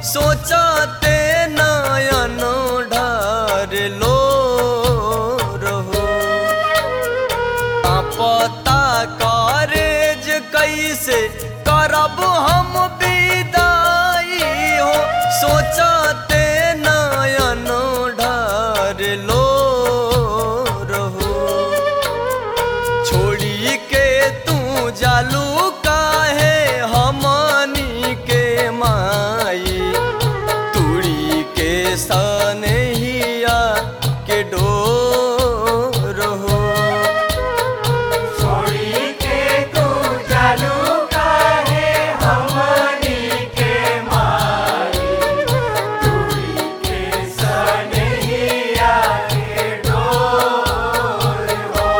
सोचते नयन ढार लो रहो पता करेज कैसे करब हम विदाई हो सोचते नयन ढार लो रहो छोड़ी के तू जालू काहे हमनी के माई तुड़ी के सनहिया के डोर हो छोड़ी के तू जालू काहे हमनी के माई तुरी के सनहिया के डोर हो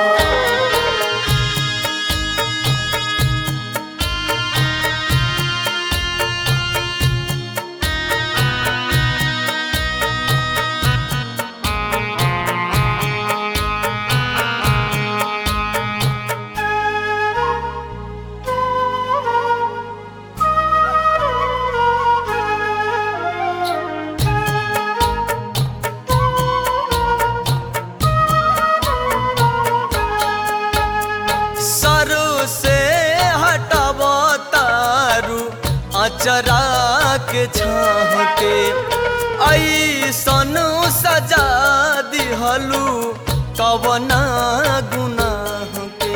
सरू से हटब तारू अचरा के छाह के ऐसन सजा दिहलू कवना गुनाह के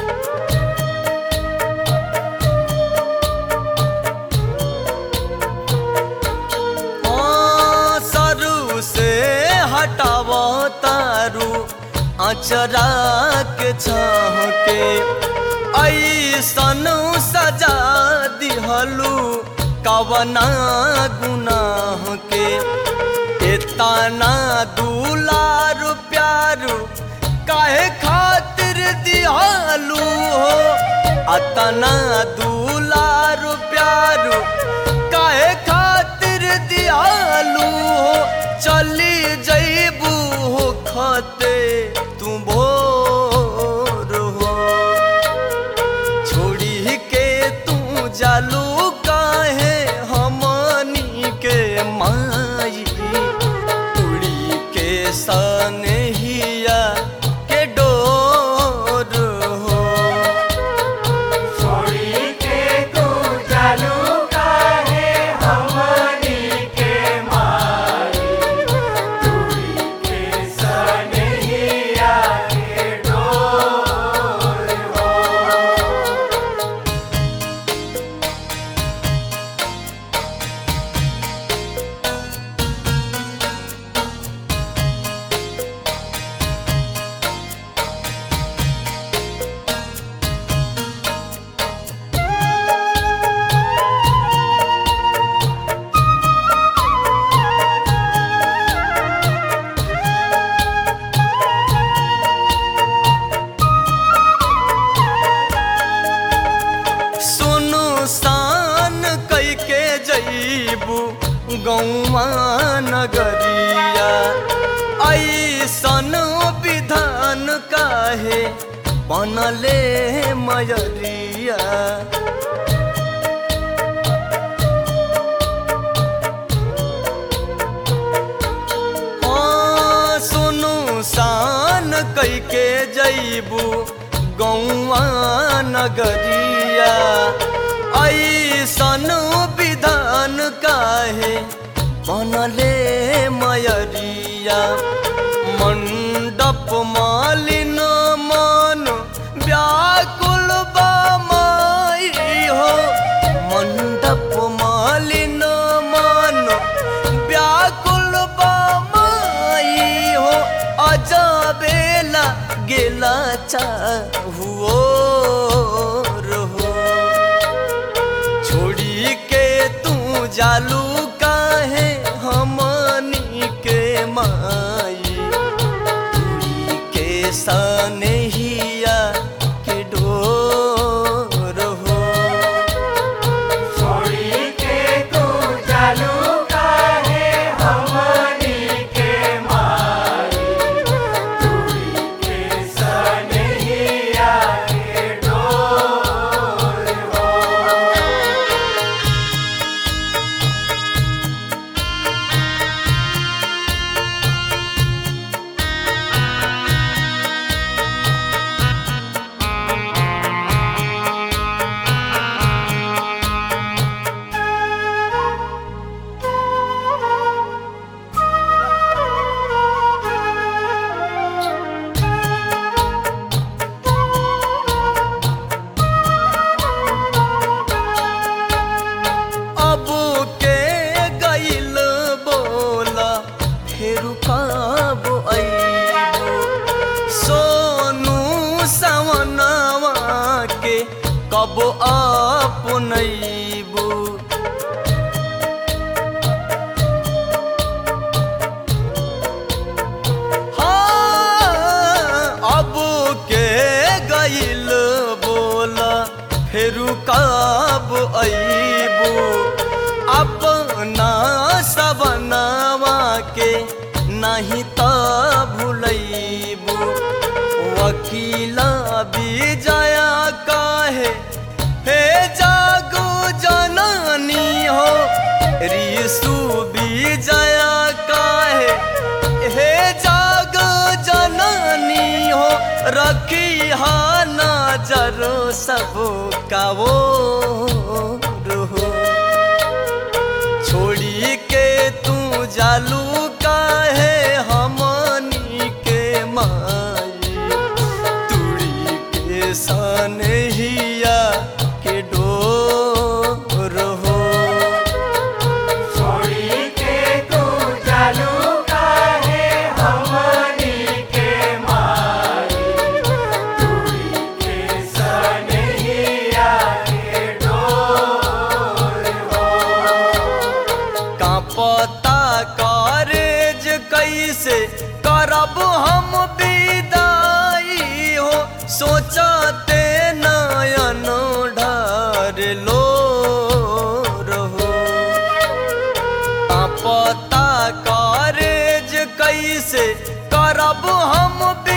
हाँ, सरू से हटाव तारू अचरा के छाह के ऐसन सजा दिहलू कवना गुनाह के इतना दुलार प्यारू काहे खातिर दिहलू हो अतना दुलार प्यारू काहे खातिर दियालू हो चली जईबू हो खते तू भोर हो छोड़ी के तू जालू काहे हमनी के माई उड़ी के सनहिया के डोर हो छोड़ी के तू जालू काहे हमनी के माई तुरी के सनहिया के डोर हो सुनु सान कई के जईबू गौवा नगरिया ऐसन विधान काहे बनले मयरिया हाँ, सुनु सान कई के जईबू गौवा नगरिया ऐसन विधान काहे बनले मयरिया मंडप मालिन मन व्याकुल बा माई हो मंडप मालिन मन व्याकुल बा माई हो अजबेला गेला चाहुओ रहो छोड़ी के तू जालू काहे हमनी के माई तुरी के सनहिया के डोर हो छोड़ी के तू जालू काहे हमनी के माई तुरी के सनहिया के डोर हो अबू अपना सबनवा के नहीं त भूलैबू वकीला विजया काहे हे जागो जननी हो रिसु विजया काहे हे जागो जननी हो रखी हा नजर सब का वो हो छोड़ी के तू जालू काहे हमनी के माई तुड़ी के सनहिया के डोर हो छोड़ी के तू जालू काहे हमनी के माई तुरी के सनहिया के डोर हो कांपता कारेज कैसे करब हम विदाई हो सोचते नयन ढार लो रहो कांपता कारेज कैसे करब हम